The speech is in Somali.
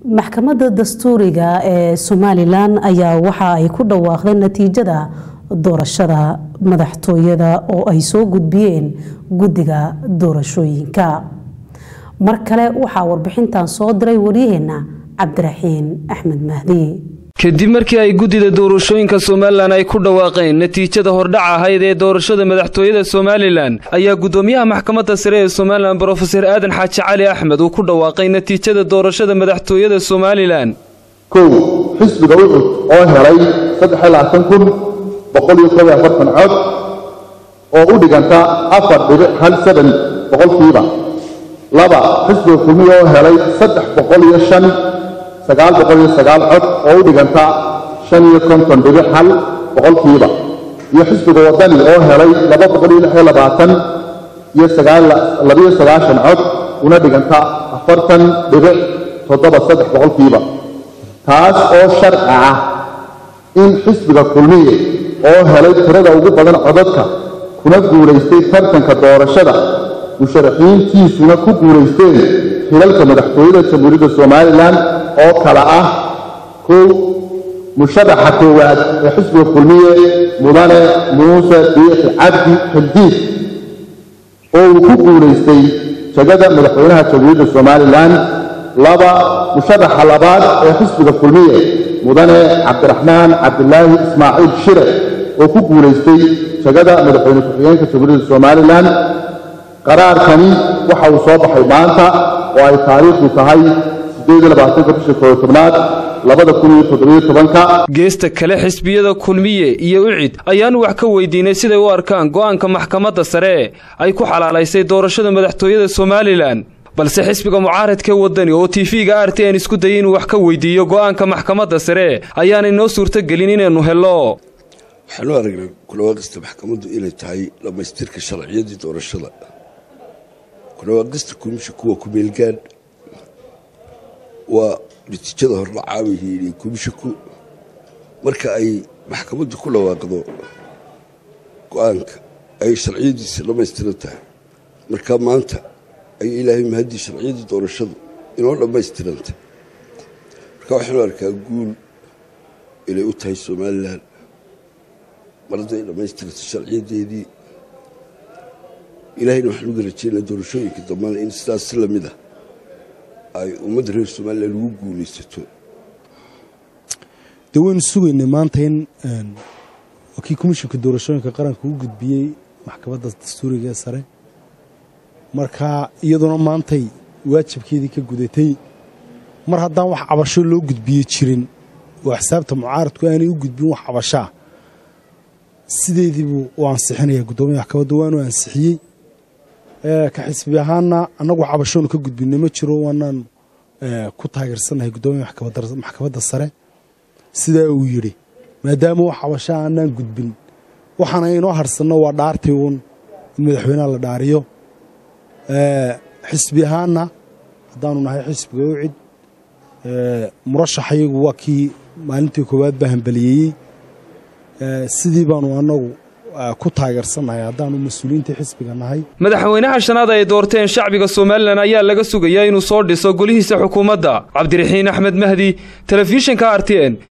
maxkamadda dastuuriga ee somalilan ayaa waxa ay ku dhawaaqdeen natiijada doorashada madaxtooyada oo ay soo gudbiyeen guddiga doorashooyinka mar kale waxaa warbixintan soo diray waryaheena cabdiraxiin axmed mahdi kadib markii ay guddida doorashooyinka somalilan ay ku dhawaaqeen natiijada hordhac ahayd ee doorashada madaxtooyada somalilan ayaa guddoomiyaha maxkamadda sare ee somalilan brofeser aadan xaaji cali axmed uu ku dhawaaqay natiijada doorashada madaxtooyada somalilan kow xisbiga ucud oo helay kun cod oo u dhiganta afar dhibic hal saban boqolkiiba laba xisbiga kulmiya oo helay saddex boqol iyo shan sagaal boqol iyo sagaal cod oo u dhiganta shan iyo konton dhibic hal boqolkiiba iyo xisbiga wadani oo helay laba boqol iyo lix iyo labaatan iyo labiyo sagaashan cod una dhiganta afartan dhibic toddoba saddex boqolkiiba taas oo sharci ah in xisbiga kulmiye oo helay tirada ugu badan codadka kuna guulaystay tartanka doorashada musharaxiintiisuna ku guulaysteen xilalka madaxtooyada jamhuuriyadda somalilan oo kale ah kow musharaxa koowaad ee xisbiga kulmiye mudane muuse biixi cabdi xildiid oo uu ku guulaystay jegada madaxweynaha jamhuuriyadda somalilan laba musharaxa labaad ee xisbiga kulmiye mudane cabdiraxmaan cabdilaahi ismaaciil shire oo ku guulaystay jegada madaxweyne ku-xigeenka jamhuuriyadda somalilan qaraarkani waxa uu soo baxay maanta oo ay taariikhdu tahay bisha kootobnaad geesta kale xisbiyada kulmiye iyo ucid ayaanu wax ka weydiinay siday u arkaan go'aanka maxkamadda sare ay ku xalaalaysay doorashada madaxtooyada somalilan balse xisbiga mucaaradkee wadani oo tv-ga r t n isku dayay inuu wax ka weydiiyo go'aanka maxkamadda sare ayaanay noo suurtogelin inaynu hello waxaanu aragnay kulawaaqista maxkamaddu inay tahay dhammaystirka sharciyadii doorashada kulawaaqista komisha kuwa kumeelgaan waa natiijada hordhacaabay komishaku marka ay maxkamaddu ku dhawaaqdo go-aanka ay sharciyadiisa dhammaystiran tahay marka maanta ay ilaahay mahaddii sharciyadii doorashadu inoo dhammaystirantay marka waxaanu arkaa guul inay u tahay somalilan mar hadday dhammaystirantay sharciyadeedii ilaahayna waxaan uga rajeynaa doorashooyinka dambana in sidaas si lamid ah ay ummadda reer somalilan ugu guulaysato dee waynu sugaynay maanta in kii komishinka doorashooyinka qaranka u gudbiyey maxkamadda dastuuriga ee sare marka iyaduna maantay waajibkeedii ka gudatay mar haddaan wax cabasho loo gudbiye jirin oo axsaabta mucaaradku aanay u gudbin wax cabashaa sideediibuu u ansixinaya guddoomiya maxkamadda waanu ansixiyey ka xisbi ahaana annagu cabashoonu ka gudbinay ma jiro waanaan ku taageersannahay guddoomiya maxkamadda sare sidaa uu yidhi maadaama wax cabashaa aanaan gudbin waxaana inoo harsanno waa dhaartii uun in madaxweynaha la dhaariyo xisbi ahaana haddaanu nahay xisbiga ucid murashaxayagu waa kii maalintii koowaad baa hambaliyeeyey sidii baanu annagu ku taageersannahay haddaanu mas-uuliyiintii xisbiga nahay madaxweynaha shanaad ay doorteen shacbiga somalilan ayaa laga sugayaa inuu soo dhiso golihiisa xukuumadda cabdiraxiin axmed mahdi telefishinka r t n